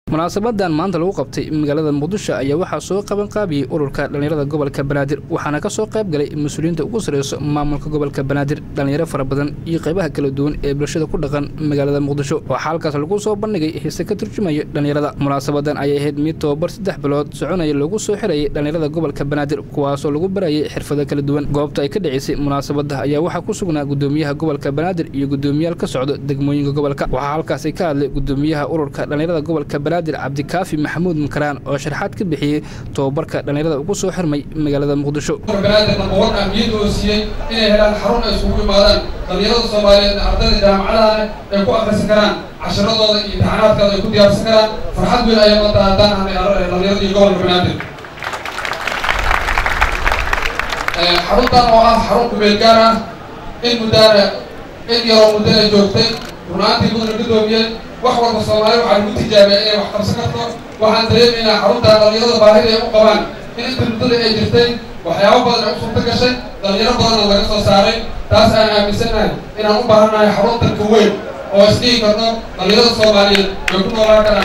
munaasabadan maanta lagu qabtay magaalada muqdisho ayaa waxaa soo qaban qaabiyey ururka dhallinyarada gobolka banaadir waxaana ka soo qayb galay mas-uuliyiinta ugu sarreyso maamulka gobolka banaadir dhallinyaro fara badan iyo qaybaha kala duwan ee bulshada ku dhaqan magaalada muqdisho waxaa halkaas lagu soo bandhigay heese ka turjumaya dhallinyarada munaasabadan ayay ahayd mid tobabar saddex bilood soconaya lagu soo xirayay dhallinyarada gobolka banaadir kuwaasoo lagu barayay xirfado kala duwan goobta ay ka dhaceysay munaasabada ayaa waxaa ku sugnaa gudoomiyaha gobolka banaadir iyo gudoomiyaal ka socda degmooyinka gobolka waxaa halkaasi ka hadlay gudoomiyaha ururka dhallinyarada gobolka banaadir cabdikaafi maxamuud makaraan oo sharaxaad ka bixiyey tobabarka dhallinyarada ugu soo xirmay magaalada muqdisho banaadir nambawan ahmiyad oo siiyey inay helaan xarun ay isugu yimaadaan dhallinyarada soomaaliyeedna ardayda jaamacadahana ay ku akhrisan karaan casharadooda iyo imtixaanaadkooda ay ku diyaarsan karaan farxad weyn ayaa maanta haddaan ahnay dhallinyarada iyo gobolka banaadir xaruntan oo ah xarun kumeel gaar ah in muddaana in yaroo muddo ay joogtay runaantii mudana gudoomiyeen wax walba soomaali waxaa lagu tijaabiyay inay wax qabsan karto waxaan dareemaynaa xaruntan dhallinyarada baahida ay u qabaan in inta muddada ay jirtay waxyaabo badan ay u suurta gashay dhallinyaro badanna laga soo saaray taas aan aaminsannahay inaan u baahannahay xaruntan ka weyn oo isdhihi karno dhallinyarada soomaaliyeed way ku noolaan karaan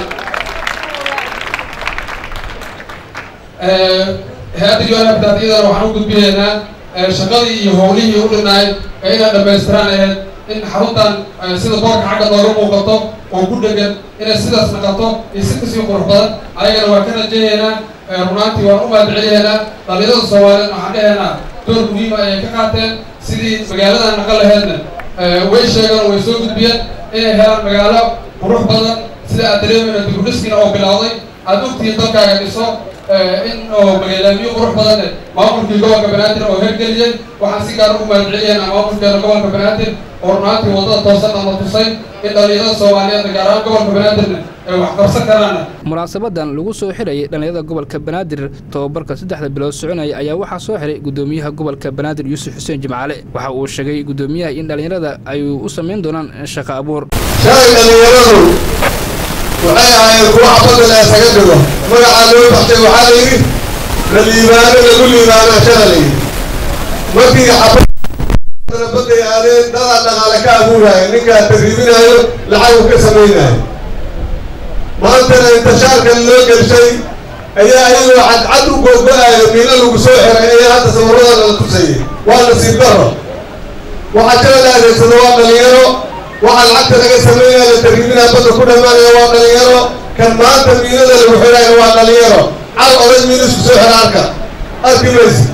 hay-adda yoanabtaad iyadana waxaan u gudbinaynaa shaqadii iyo howlihii u dhinaay ee inay dhammaystiraan ahayd in xaruntan sida boorka xagga nooga muuqato oo ku dhegan inay sidaas naqato iyo si kasii qurux badan ayagana waa ka rajayaynaa runaantii waan u mahadceliyaynaa dhallinyarada soomaaliyeed waxaan dhahaynaa door muhiima ayay ka qaateen sidii magaalada naqan laheedna way sheegaan way soo gudbiyeen inay helaan magaalo qurux badan sida aad dareemayna dibudhiskiina oo bilowday aada ogtihiin dalkaaga dhiso in oo magaalaamiyo qurux badanne maamulkii gobolka banaadir oo hergeliyey waxaan si gaar ugu mahadceliyaynaa maamulkeena gobolka banaadir oo runaantii waddada toosanna la tusay in dhallinyarada soomaaliyeedna gaar ahaan gobolka banaadirna ay wax qabsan karaanna munaasabadan lagu soo xirayay dhallinyarada gobolka banaadir tobabarka saddexda bilood soconaya ayaa waxaa soo xiray gudoomiyaha gobolka banaadir yuusuf xuseen jimcaale waxa uu sheegay gudoomiyaha in dhallinyarada ay u samayn doonaan shaqo abuur shalay dhallinyaradu waxay ahaayeen kuwa xabadda la isaga dhigo magacaa loo baxshay waxaa la yidhi la liibaano lagu liibaanaa shala la yidhi markii xabadda badday aadeen dadaa dhaqaale ka abuuraayo ninkaa tarriibinaayo lacag uu ka samaynaayo maantana intashaarkan loo gelshay ayaa ayagoo cadcad u googgo-aayo miino lagu soo xiray ayaa hadda sawirradana la tusayay waa nasiib daro waxaa jala la adeegsado waa dhalinyaro waxaa lacagta laga sameynaya la tarriibinaa badda ku dhammaanaya waa dhalinyaro kan maanta miinada lagu xidhaayo waa dhalinyaro cal oday miino isku soo xira arka arki maysi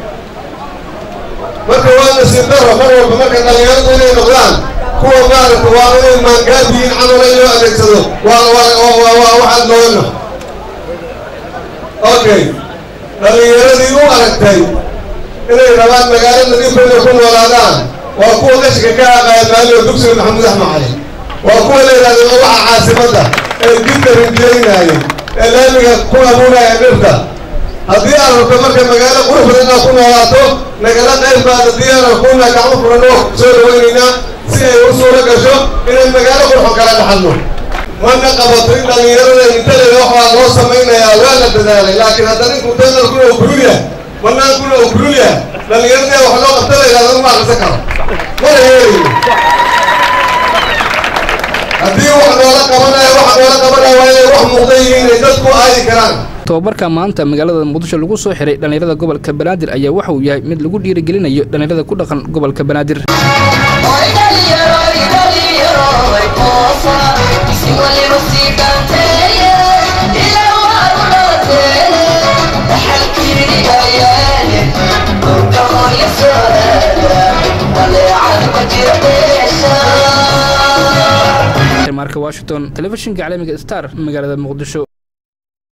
marka waa nasiib daro mar walba marka dhalinyaradu inay noqdaan kuwa maaragta waa inay maangaadiyiin camala in loo adeegsado waa waa waxaad noogano okay dhalinyaradii u aragtay inay rabaan magaalo nadiifayna ku noolaadaan waa kuwa qashka ka aqaaya maaliyo dugsiga maxamuud axmed cali waa kuwa la yidhahdo magaca caasimadda ee jidka rinjeynaaya ee laamiga ku abuuraya dhirta haddii aad rabto marka magaalo qurux badan inaad ku noolaato nagala qayb baada diyaana kuna gacmo furan oo soo dhawaynaynaa si ay u suuro gasho inay magaalo qurxo kala dhaxalno mana qabato in dhallinyarada intaleeda waxbaa loo samaynayaa waa la dadaalay laakiin haddana inku danar kuna oo kululya manaan kuna oo kululya dhallinyaradee wax loo qabta la yidhahdo ma akrisan karo mana yeelayo haddii wax noola qabanaya wax noola qabanaya waa inay wax muuqda yihiin ay dadku aadi karaan tobabarka maanta magaalada muqdisho lagu soo xiray dhallinyarada gobolka banaadir ayaa waxa uu yahay mid lagu dhiirigelinayo dhallinyarada ku dhaqan gobolka banaadir marka washington telefishinka caalamiga star magaalada muqdisho